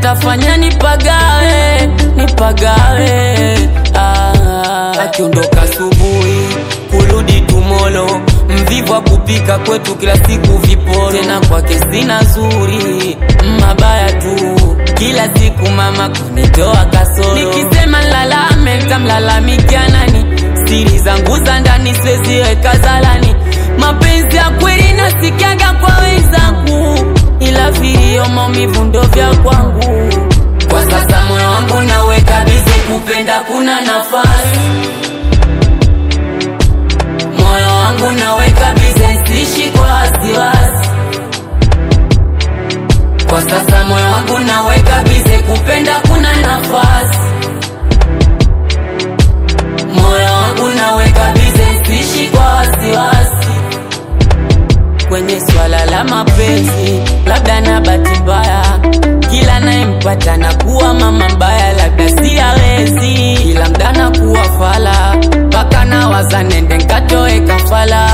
atafanya nipagawe nipagawe ah. akiondoka asubuhi kurudi tumolo mvivu wa kupika kwetu kila siku viporo tena kwake sina zuri mabaya tu kila siku mama kunitoa kasoro nikisema lalame tamlalamikia nani siri zangu za ndani siweziweka zalani mapenzi ya kweli nasikiaga kwa wenzangu ila vilio maumivu ndo vya kwangu kwa sasa moyo wangu naweka bizi kupenda kuna nafasi moyo wangu naweka bize sishi kwa wasiwasi kwa sasa moyo wangu naweka bize kupenda kuna nafasi moyo wangu naweka bize sishi kwa wasiwasi kwenye swala la mapenzi labda na bahati mbaya kila nayempata na kuwa mama mbaya labda si awezi kila mda na kuwa fala mpaka na waza nende nkatoe kafala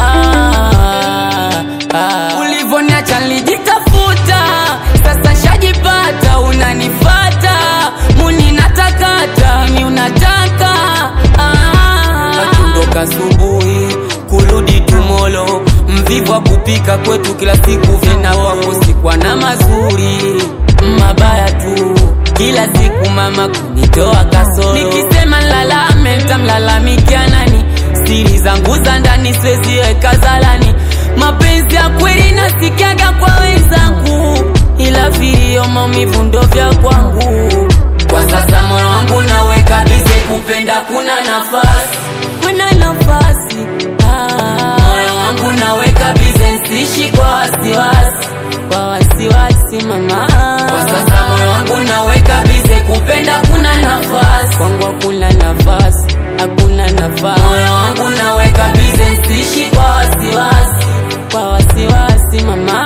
ah. ulivoniacha nilijitafuta sasa shajipata unanifata muni natakata ni unataka ah. akiondoka asubuhi kurudi tumolo mvivu wa kupika kwetu kila siku vinawakosikwa na mazuri mabaya tu kila siku mama kunitoa kasoro nikisema lalame tamlalamikia nani siri zangu za ndani siweziweka zalani mapenzi ya kweli nasikiaga kwa wenzangu ila vilio maumivu ndo vya kwangu kwa sasa moyo wangu naweka bize kupenda kuna nafasi kuna nafasi ah. moyo wangu naweka bize sishi kwa wasiwasi kwa wasiwasi mama kwa sasa moyo wangu naweka bize kupenda kuna nafasi kwangu hakuna nafasi hakuna nafasi moyo wangu naweka bize sishi kwa wasiwasi kwa wasiwasi mama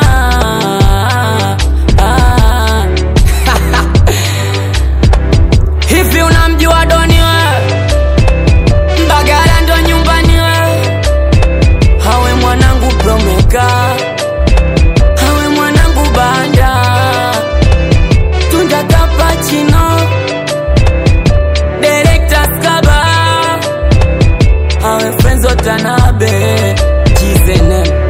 ah. hivi unamjua doni wewe Mbagala ndo nyumbani we Hawe mwanangu promeka Hawe mwanangu banda Tunda kapachino Director Skaba Hawe friends watanabe Jizenem